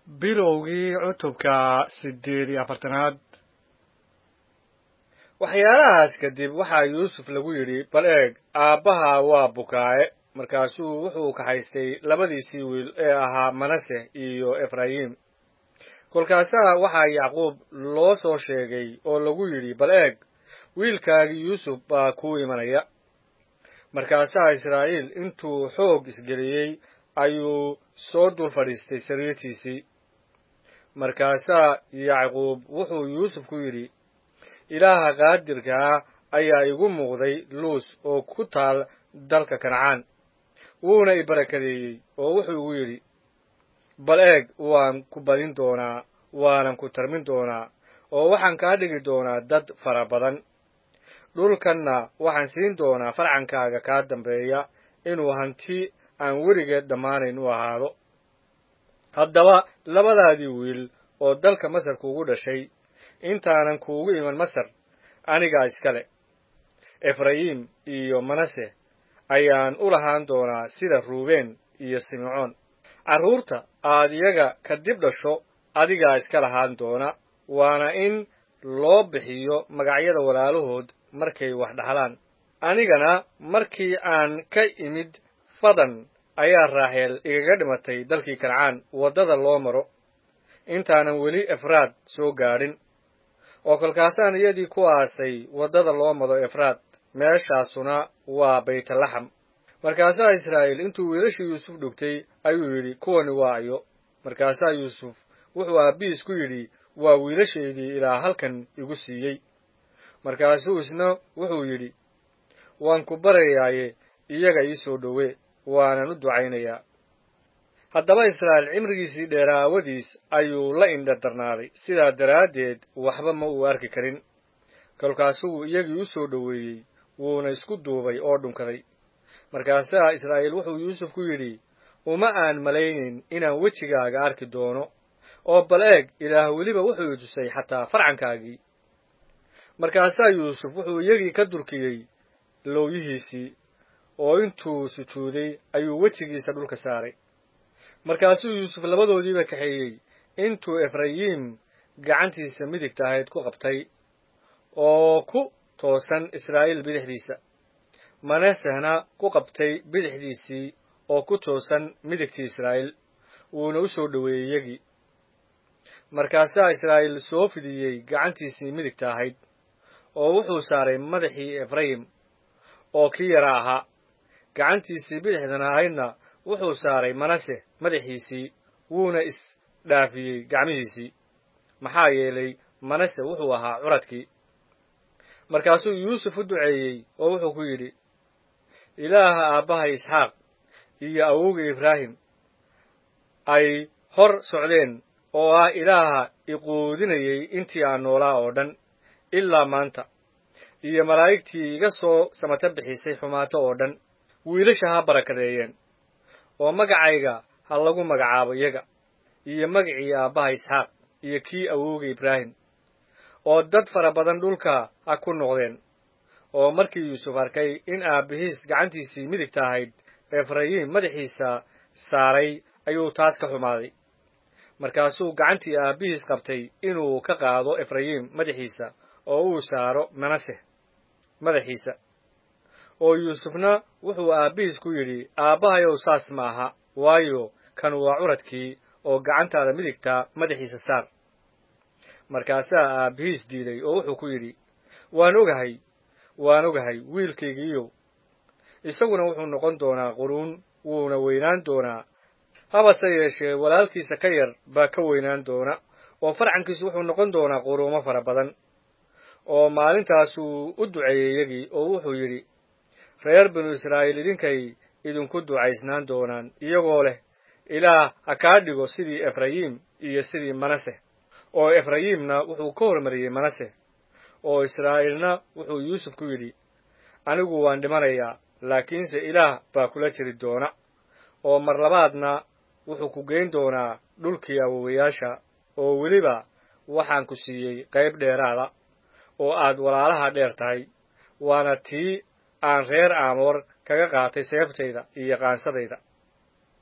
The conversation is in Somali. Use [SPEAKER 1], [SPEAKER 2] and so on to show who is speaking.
[SPEAKER 1] bilowgii cutubka siddeed iyo afartanaad
[SPEAKER 2] waxyaalahaas kadib waxaa yuusuf lagu yidhi bal eeg aabbaha waa bukaaye markaasuu wuxuu kaxaystay labadiisii wiil ee ahaa manase iyo efraayim kolkaasaa waxaa yacquub loo soo sheegay oo lagu yidhi bal eeg wiilkaagii yuusuf baa kuu imanaya markaasaa israa'iil intuu xoog isgeliyey ayuu soo dul fadhiistay sariirtiisii markaasaa yacquub wuxuu yuusuf ku yidhi ilaaha qaadirkaa ayaa igu muuqday luus oo ku taal dalka kancaan wuuna i barakadeeyey oo wuxuu igu yidhi bal eeg waan ku badin doonaa waanan ku tarmin doonaa oo waxaan kaa dhigi doonaa dad fara badan dhulkanna waxaan siin doonaa farcankaaga kaa dambeeya inuu hanti aan weligeed dhammaanayn u ahaado haddaba labadaadii wiil oo dalka masar kuugu dhashay intaanan kuugu iman masar anigaa iskale efrayim iyo manase ayaan u lahaan doonaa sida ruubeen iyo simcoon carruurta aad iyaga ka dib dhasho adigaa iska lahaan doona waana in loo bixiyo magacyada walaalahood markay wax dhaxlaan anigana markii aan ka imid fadan ayaa raaxeel igaga dhimatay dalkii kancaan waddada loo maro intaanan weli efraad soo gaadhin oo kolkaasaan iyadii ku aasay waddada loo mado efraad meeshaasuna waa baytalaxam markaasaa israa'iil intuu wiilashii yuusuf dhugtay ayuu yidhi kuwani waa ayo markaasaa yuusuf wuxuu aabbihiis ku yidhi waa wiilashaydii ilaa halkan igu siiyey markaasuu isna wuxuu yidhi waan ku barayaaye iyaga ii soo dhowe waanan u ducaynayaa haddaba israa'iil cimrigiisii dheeraa aawadiis ayuu la indha darnaaday sidaa daraaddeed waxba ma uu arki karin kolkaasuu iyagii u soo dhoweeyey wuuna isku duubay oo dhunkaday markaasaa israa'iil wuxuu yuusuf ku yidhi uma aan malaynayn inaan wejigaaga arki doono oo bal eeg ilaah weliba wuxuu i tusay xataa farcankaagii markaasaa yuusuf wuxuu iyagii ka durkiyey lowyihiisii oo intuu sujuuday ayuu wejigiisa dhulka saaray markaasuu yuusuf labadoodiiba kaxeeyey intuu efrayim gacantiisa midigta ahayd ku qabtay oo ku toosan israa'iil bidixdiisa manasehna ku qabtay bidixdiisii oo ku toosan midigtii israa'iil wuuna u soo dhoweeyey iyagii markaasaa israa'iil soo fidiyey gacantiisii midigta ahayd oo wuxuu saaray madaxii efrayim oo kii yara ahaa gacantiisii bidixdana ahaydna wuxuu saaray manase madaxiisii wuuna isdhaafiyey gacmihiisii maxaa yeelay manase wuxuu ahaa curadkii markaasuu yuusuf u duceeyey oo wuxuu ku yidhi ilaaha aabbahay isxaaq iyo awowga ibraahim ay hor socdeen oo ah ilaaha iquudinayey intii aan noolaa oo dhan ilaa maanta iyo malaa'igtii iga soo samata bixisay xumaato oo dhan wiilasha ha barakadeeyeen oo magacayga ha lagu magacaabo iyaga iyo magacii aabbaha isxaaq iyo kii awowga ibraahim oo dad fara badan dhulka ha ku noqdeen oo markii yuusuf arkay in aabbihiis gacantiisii midigta ahayd efrayim madaxiisa saaray ayuu taas ka xumaaday markaasuu gacantii aabbihiis qabtay inuu ka qaado efrayim madaxiisa oo uu saaro manase madaxiisa oo yuusufna wuxuu aabbihiis ku yidhi aabbahayow saas ma aha waayo kan waa curadkii oo gacantaada midigta madaxiisa saar markaasaa aabbihiis diiday oo wuxuu ku yidhi waan ogahay waan ogahay wiilkaygiiyow isaguna wuxuu noqon doonaa quruun wuuna weynaan doonaa habase yeeshee walaalkiisa ka yar baa ka weynaan doona oo farcankiisu wuxuu noqon doonaa quruumo fara badan oo maalintaasuu u duceeyey iyagii oo wuxuu yidhi reer binu israa'iil idinkay idinku ducaysnaan doonaan iyagoo leh ilaah ha kaa dhigo sidii efrayim iyo sidii manase oo efrayimna wuxuu ka hormariyey manase oo israa'iilna wuxuu yuusuf ku yidhi anigu waan dhimanayaa laakiinse ilaah baa kula jiri doona oo mar labaadna wuxuu ku geyn doonaa dhulkii awowayaasha oo weliba waxaan ku siiyey qayb dheeraada oo aad walaalaha dheer tahay waana tii aan reer aamoor kaga qaatay seeftayda iyo qaansadayda